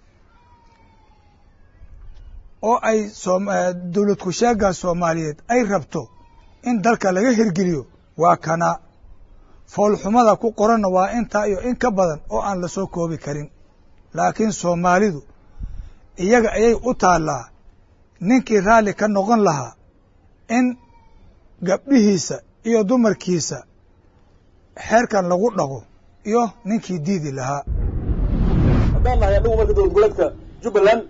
oo ay dowlad kusheega soomaaliyeed ay rabto in dalka laga hirgeliyo waa kana foolxumada ku qoranna waa intaa iyo in ka badan oo aan la soo koobi karin laakiin soomaalidu iyaga ayay u taallaa ninkii raalli ka noqon lahaa in gabdhihiisa iyo dumarkiisa xeerkan lagu dhaqo iyo ninkii diidi lahaa haddaan nahay annagu marka dowlad goboleedka jubbaland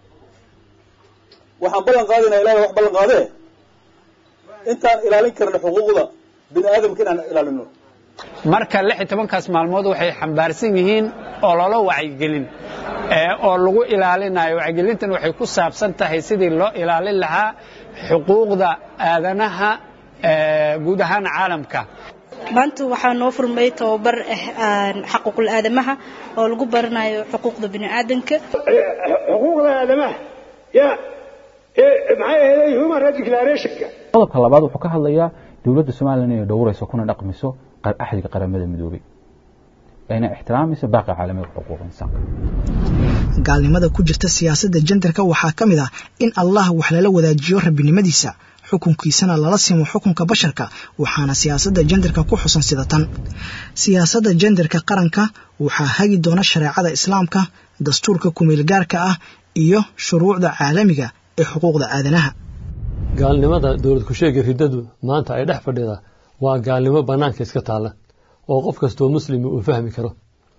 waxaan ballan qaadaynaa ilahay wax ballan qaadee intaan ilaalin karna xuquuqda bini aadamka inaan ilaalino marka lix iyo tobankaas maalmood waxay xambaarsan yihiin ololo wacyigelin oo lagu ilaalinayo wacyigelintan waxay ku saabsan tahay sidii loo ilaalin lahaa xuquuqda aadanaha guud ahaan caalamka maanta waxaa noo furmay tababar xaquuqul aadamaha oo lagu baranayo xuquuqda bini'aadanka xuquuqda aadamaha ya maxay ahayd human rights declarationka qodobka labaad wuxuu ka hadlayaa dowladda somalilan inay dhowrayso kuna dhaqmiso axdiga qaramada midoobay ayna ixtiraamayso baaqi caalamiga xuquuq insaanka gaalnimada ku jirta siyaasadda jendarka waxaa ka mid ah in allah wax lala wadaajiyo rabbinimadiisa xukunkiisana lala simo xukunka basharka waxaana siyaasadda jendarka ku xusan sida tan siyaasadda jendarka qaranka waxaa hagi doona shareecada islaamka dastuurka kumeelgaarka ah iyo shuruucda caalamiga ee xuquuqda aadanaha gaalnimada dowlad kusheega riddadu maanta ay dhex fadhida waa gaalnimo bannaanka iska taalla oo qof kastoo muslimi uu fahmi karo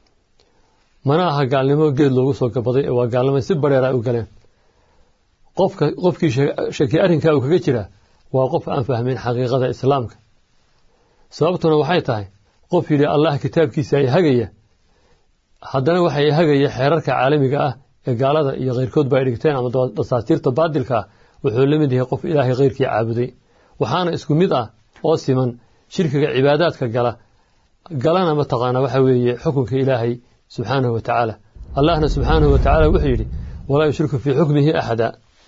mana aha gaalnimo geed loogu soo gabaday waa gaalnimo si bareer ay u galeen qofka qofkii shaki arrinkaa uu kaga jiraa waa qof aan fahmin xaqiiqada islaamka sababtuna waxay tahay qof yidhi allah kitaabkiisa ay hagaya haddana waxay hagaya xeerarka caalamiga ah ee gaalada iyo keyrkoodba ay dhigteen ama dasaatiirta baadilka ah wuxuu la mid yahay qof ilaahay keyrkii caabuday waxaana isku mid ah oo siman shirkiga cibaadaadka gala galana mataqaanaa waxa weeye xukunka ilaahay subxaanahu wa tacaala allahna subxaanahu wa tacaala wuxuu yidhi walaa yushriku fii xukmihi axada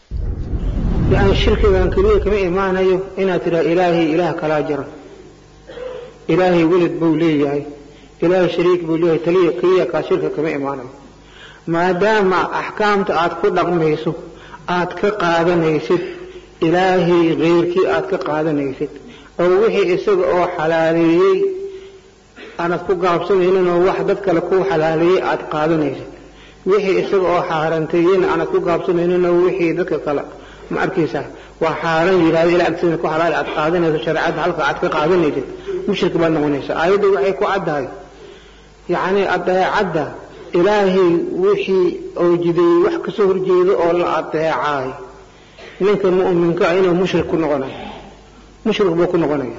yani shirkigan keliya kama imaanayo inaad tidhaha ilaahay ilaah kalaa jira ilaahay weled buu leeyahay ilaahay shariik buu leeyahay taliya keliya kaa shirka kama imaanayo maadaama axkaamta aad ku dhaqmayso aad ka qaadanaysid ilaahay keyrkii aad ka qaadanaysid oo wixii isaga oo xalaaleeyey aanad ku gaabsanaynin oo wax dad kale ku xalaaleeyey aad qaadanaysid wixii isaga oo xaaranteeyeyna aanad ku gaabsanaynin oo wixii dadka kale ma arkaysaa waa xaaran yidhahda ilaa agtiina ku xalaali aad qaadanayso shareecadda halka aad ka qaadanaysid mushrik baad noqonaysaa aayadda waxay ku caddahay yacni adeecadda ilaahay wixii oo jideeyey wax kasoo horjeedo oo la adeecaay ninka mu'minka ah inuu mushrik ku noqonayo mushrik buu ku noqonaya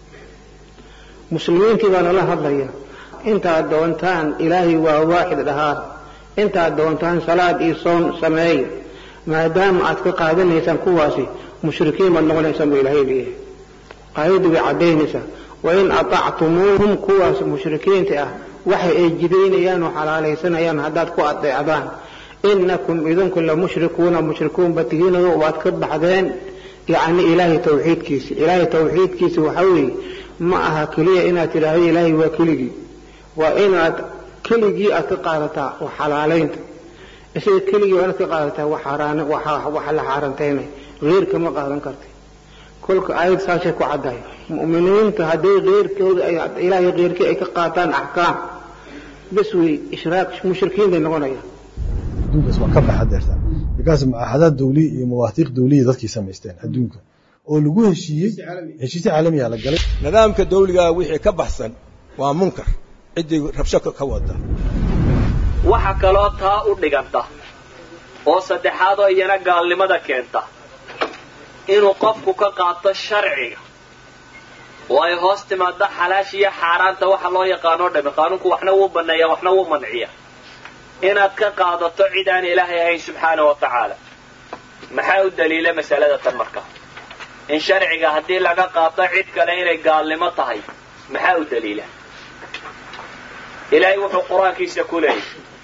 muslimiintii baa nala hadlaya intaad doontaan ilaahay waa waaxid dhahaar intaad doontaan salaad iyo soon sameeya maadaama aad ka qaadanaysaan kuwaasi mushrikiin baad noqonaysaan buu ilaahay leeyahay aayaddu way caddaynaysaa wain atactumuuhum kuwaas mushrikiinta ah waxa ay jidaynayaan oo xalaalaysanayaan haddaad ku adeecdaan inakum idinku la mushrikuuna mushrikuunba tihiinoo waad ka baxdeen yacni ilaahay tawxiidkiisa ilaahay tawxiidkiisa waxaa weeye ma aha keliya inaad tidhaahdo ilaahay waa keligii waa inaad keligii aad ka qaadataa wax xalaalaynta isaga keligii waa inaad ka qaadataa wax la xaarantaynay heer kama qaadan kartay kolka aayad saasay ku caddahay mu'miniinta hadday keyrkooda ilaahay keyrkii ay ka qaataan axkaam bes wey ishraaq mushrikiin bay noqonayaan adduunkaas waa ka baxa deerta bikaas mucaahadaad dawliya iyo mawaathiiq dawliya dadkii samaysteen adduunka oo lagu heshiiyey heshiisyo caalamiya la galay nidaamka dawligaa wixii ka baxsan waa munkar ciddii rabsho ka wada waxa kaloo taa u dhiganta oo saddexaadoo iyana gaalnimada keenta inuu qofku ka qaato sharciga oo ay hoos timaado xalaasha iyo xaaraanta waxa loo yaqaanoo dhami qaanuunku waxna wuu banneeya waxna wuu manciya inaad ka qaadato cid aan ilaahay ahayn subxaana wa tacaala maxaa u daliila masalada tan marka in sharciga haddii laga qaato cid kale inay gaalnimo tahay maxaa u daliila ilaahay wuxuu qur-aankiisa ku leeyahy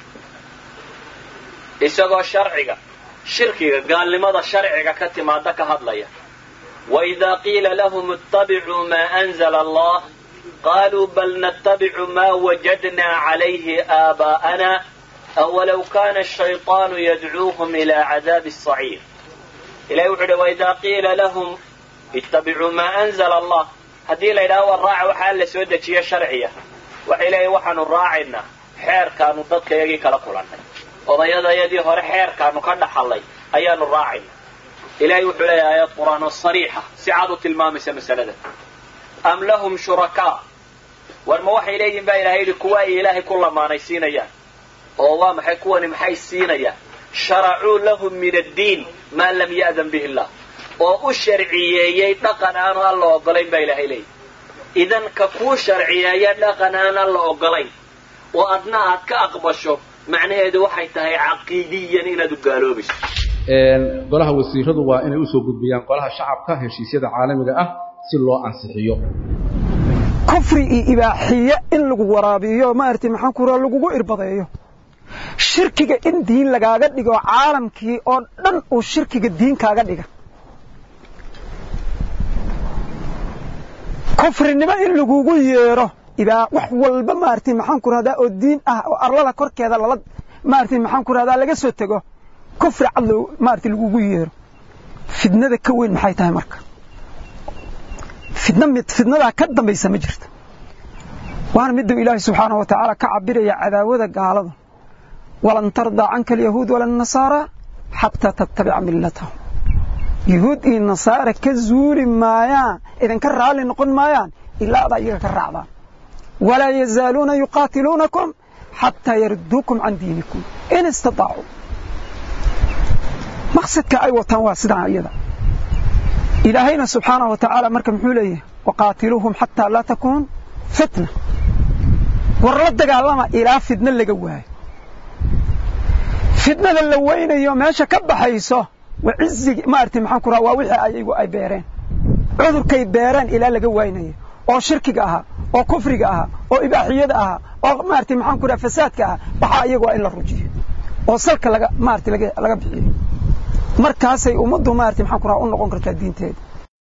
isagoo sharciga shirkiga gaalnimada sharciga ka timaada ka hadlaya waidaa qiila lahum ittabicuu maa anzala allah qaaluu bal nattabicu maa wajadnaa calayhi aabaa'ana awalow kana ashayطaanu yadcuuhum ilaa cadaabi asaciir ilahay wuxuu uhi waidaa qiila lahum ittabicuu maa anzala allah haddii la yidhahdo war raaca waxaa la soo dejiye sharciya waxay leeyihin waxaanu raacaynaa xeerkaanu dadkayagii kala kulannay odayadayadii hore xeerkaanu ka dhaxallay ayaanu raacayna ilahay wuxuu leeyahay aayad qur-aan oo sariixa si cad u tilmaamaysa masalada am lahum shurakaa war ma waxay leeyihin baa ilahay yidhi kuwa ay ilaahay ku lamaanaysiinayaan oo waa maxay kuwani maxay siinayaan sharacuu lahum min addiin maa lam ya'dan bihi illah oo u sharciyeeyey dhaqan aanu alla ogolayn baa ilahay leeyahy idan ka kuu sharciyeeya dhaqan aan alla ogolayn oo adna aad ka aqbasho macnaheedu waxay tahay caqiidiyan inaad u gaaloobayso golaha wasiiradu waa inay usoo gudbiyaan golaha shacabka heshiisyada caalamiga ah si loo ansixiyo kufri iyo ibaaxiye in lagu waraabiyo maaragtay maxaan ku raa lagugu irbadeeyo shirkiga in diin lagaaga dhigo caalamkii oo dhan uu shirkiga diin kaaga dhiga kufrinimo in lagugu yeero ibaa wax walba maaragtay maxaan ku rahdaa oo diin ah oo arlada korkeeda lala maaragtay maxaan ku rahdaa laga soo tego kufri cad loo maaragtay lagugu yeero fidnada ka weyn maxay tahay marka fidna mid fidnadaa ka dambaysa ma jirto waana miduu ilaahay subxaanahu wa tacaala ka cabiraya cadaawada gaalada walan tardaa canka alyahuud wala nasaara xataa tattabica millatahum yahuud iyo nasaara ka zuuli maayaan idinka raalli noqon maayaan ilaa adaa iyaga ka raacdaan walaa yazaaluuna yuqaatiluunakum xataa yarduukum can diinikum in istaطaacuu maqsadka ay wataan waa sidaa iyada ilaahayna subxaanahu wa tacaala marka muxuu leeyahay waqaatiluuhum xataa laa takuun fitna war la dagaalama ilaa fidno laga waayo fidnada la weynayo meesha ka baxayso waa cizigi maaragtay maxaan ku raha waa wixii ayagu ay beereen cudurkay beereen ilaa laga waynayo oo shirkiga ahaa oo kufriga ahaa oo ibaaxiyada ahaa oo maaragtay maxaan ku raha fasaadka ahaa waxaa iyagu waa in la rujiyo oo salka laga maaragtay laga laga bixiyo markaasay ummaddu maaragtay maxaan ku raha u noqon kartaa diinteeda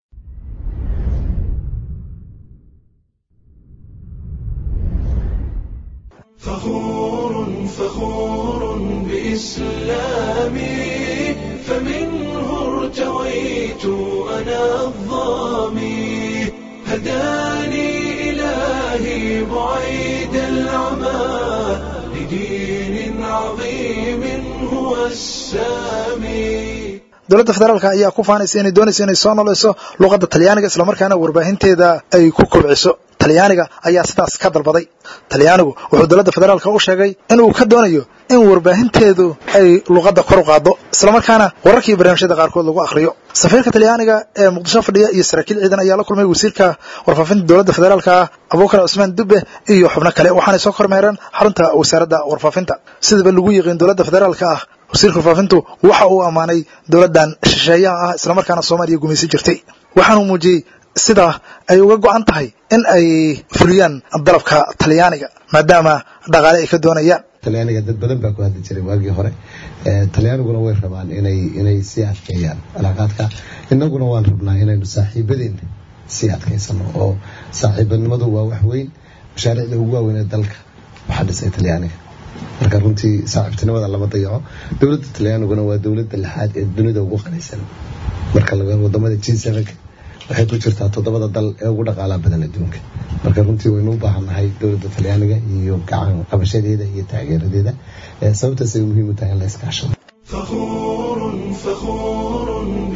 فخور فخور بإسلامي فمنه ارتويت أنا الظامي هداني إلهي بعيد العمى لدين عظيم هو السامي dowladda federaalka ayaa ku faanaysa inay doonayso inay soo nolayso luqadda talyaaniga islamarkaana warbaahinteeda ay ku kobciso talyaaniga ayaa sidaas ka dalbaday talyaanigu wuxuu dowladda federaalka u sheegay inuu ka doonayo in warbaahinteedu ay luqadda kor u qaaddo islamarkaana wararka iyo barnaamijyada qaarkood lagu akhriyo safiirka talyaaniga ee muqdisho fadhiya iyo saraakiil ciidan ayaa la kulmay wasiirka warfaafinta dowladda federaalka ah abuukar cusmaan dube iyo xubno kale waxaanay soo kormeereen xarunta wasaaradda warfaafinta sidaba lagu yiqiin dowladda federaalka ah wasiirka warfaafintu waxa uu ammaanay dowladdan shisheeyaha ah islamarkaana soomaaliya gumaysan jirtay waxaanuu muujiyey sidaa ay uga go'an tahay in ay fuliyaan dalabka talyaaniga maadaama dhaqaale ay ka doonayaan talyaaniga dad badan baa ku hadli jiray waagii hore talyaaniguna way rabaan inay inay sii adkeeyaan cilaaqaadka innaguna waan rabnaa inaynu saaxiibadeena sii adkaysano oo saaxiibanimadu waa wax weyn mashaariicda ugu waaweyn ee dalka waxaa dhisay talyaaniga marka runtii saaxiibtinimada lama dayaco dowladda talyaaniguna waa dowladda lixaad ee dunida ugu qanaysan marka laga wadamada g sevenka waxay ku jirtaa toddobada dal ee ugu dhaqaalaha badan adduunka marka runtii waynu u baahannahay dowladda talyaaniga iyo gacan qabashadeeda iyo taageeradeeda sababtaasay muhiim u tahay in la iskaashado فخور فخور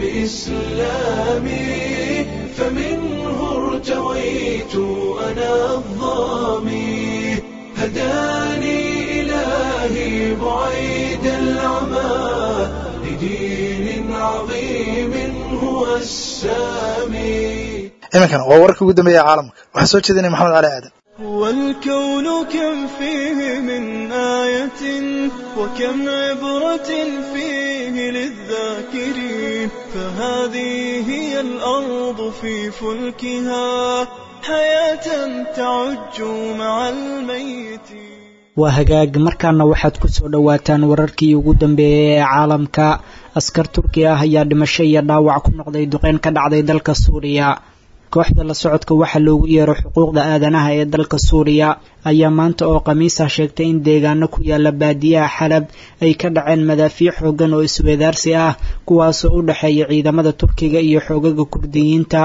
بإسلامي فمنه ارتويت أنا الظامي هداني إلهي بعيد العمى لدين عظيم هو السامي iminkan waa wararkii ugu dambeeya caalamka waxaa soo jeedinaya maxamed cali aadan والكون كم فيه من آية وكم عبرة فيه للذاكرين فهذه هي الأرض في فلكها حياة تعج مع الميت waa hagaag markaana waxaad ku soo dhowaataan wararkii ugu dambeeyey ee caalamka askar turki ah ayaa dhimasho iyo dhaawac ku noqday duqeyn ka dhacday dalka suuriya kooxda la socodka waxaa loogu yeero xuquuqda aadanaha ee dalka suuriya ayaa maanta oo khamiisa sheegtay in deegaano ku yaala baadiyaha xalab ay ka dhaceen madaafiic xoogan oo isweedaarsi ah kuwaasoo u dhexeeya ciidamada turkiga iyo xoogaga kurdiyiinta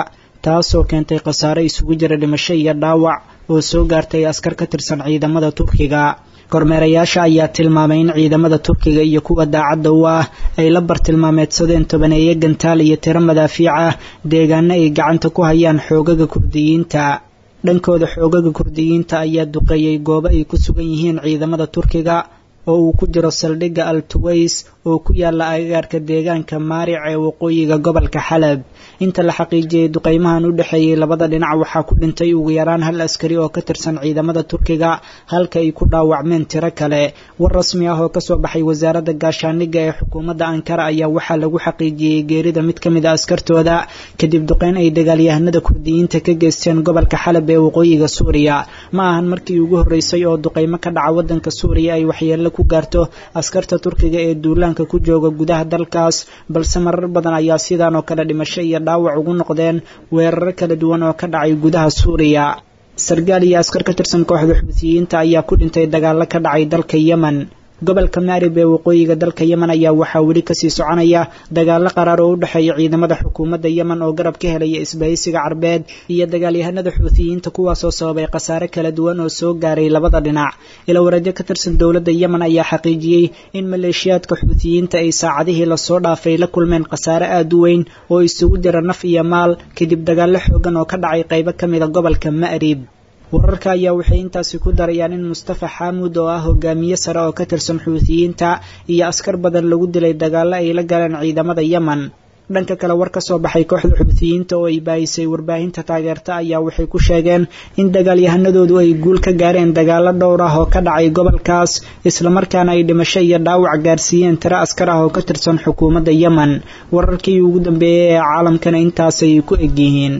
taasoo keentay khasaare isugu jira dhimasho iyo dhaawac oo soo gaartay askar ka tirsan ciidamada turkiga kormeerayaasha ayaa tilmaamay in ciidamada turkiga iyo kuwa daacadda u ah ay la bartilmaameedsadeen tobaneeye gantaal iyo tiro madaafiic ah deegaano ay gacanta ku hayaan xoogaga kurdiyiinta dhankooda xoogaga kurdiyiinta ayaa duqeeyey goobo ay ku sugan yihiin ciidamada turkiga oo uu ku jiro saldhigga al tuways oo ku yaala agagaarka deegaanka maaric ee waqooyiga gobolka xalab inta la xaqiijiyey duqeymahan u dhexeeyey labada dhinac waxaa ku dhintay ugu yaraan hal askari oo ka tirsan ciidamada turkiga halka ay ku dhaawacmeen tiro kale war rasmi ah oo kasoo baxay wasaaradda gaashaaniga ee xukuumadda ankara ayaa waxaa lagu xaqiijiyey geerida mid ka mid a askartooda kadib duqeyn ay dagaalyahanada kurdiyiinta ka geysteen gobolka xalab ee waqooyiga suuriya ma ahan markii ugu horreysay oo duqeymo ka dhaca waddanka suuriya ay waxyeello ku gaarto askarta turkiga ee duulaanka ku jooga gudaha dalkaas balse marar badan ayaa sidaan oo kale dhimasho iyo dhaawac ugu noqdeen weeraro kala duwan oo ka dhacay gudaha suuriya sargaal iyo askar ka tirsan kooxda xuutiyiinta ayaa ku dhintay dagaallo ka dhacay dalka yemen gobolka maarib ee waqooyiga dalka yemen ayaa waxaa weli kasii soconaya dagaalo qaraar oo u dhexeeya ciidamada xukuumadda yemen oo garab ka helaya isbahaysiga carbeed iyo dagaalyahanada xuutiyiinta kuwaasoo sababay khasaare kala duwan oo soo gaaray labada dhinac ilawareedyo ka tirsan dowladda yemen ayaa xaqiijiyey in maleeshiyaadka xuutiyiinta ay saacadihii lasoo dhaafay la kulmeen khasaare aad u weyn oo isugu jira naf iyo maal kadib dagaallo xoogan oo ka dhacay qaybo ka mida gobolka ma'rib wararka ayaa waxay intaasi ku darayaan in mustafa xaamud oo ah hogaamiye sare oo ka tirsan xuutiyiinta iyo askar badan lagu dilay dagaallo ay la galeen ciidamada yemen dhanka kale war ka soo baxay kooxda xuutiyiinta oo ay baahisay warbaahinta taageerta ayaa waxay ku sheegeen in dagaalyahanadoodu ay guul ka gaareen dagaallo dhowr ah oo ka dhacay gobolkaas islamarkaana ay dhimasho iyo dhaawac gaarsiiyeen tiro askar ah oo ka tirsan xukuumadda yemen wararkii ugu dambeeyey ee caalamkana intaasay ku egyihiin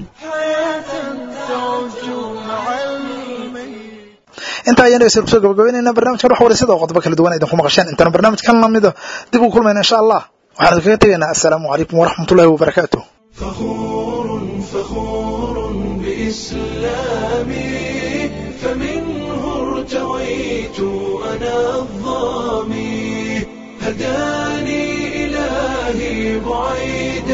inta ayaan dhegeystayaal kusoo gabagabeynayna barnaamijkan wax wareysada oo qodobo kala duwan idinku maqasheen intaan barnaamijkan lamida dib ugu kulmayna insha allah waxaan idinkaga tegaynaa assalaamu calaykum waraxmatullahi wabarakaatu بإسلامي فمنه ارتويت أنا الظامي هداني إلهي بعيد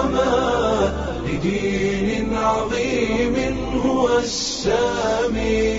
العمى لدين عظيم هو السامي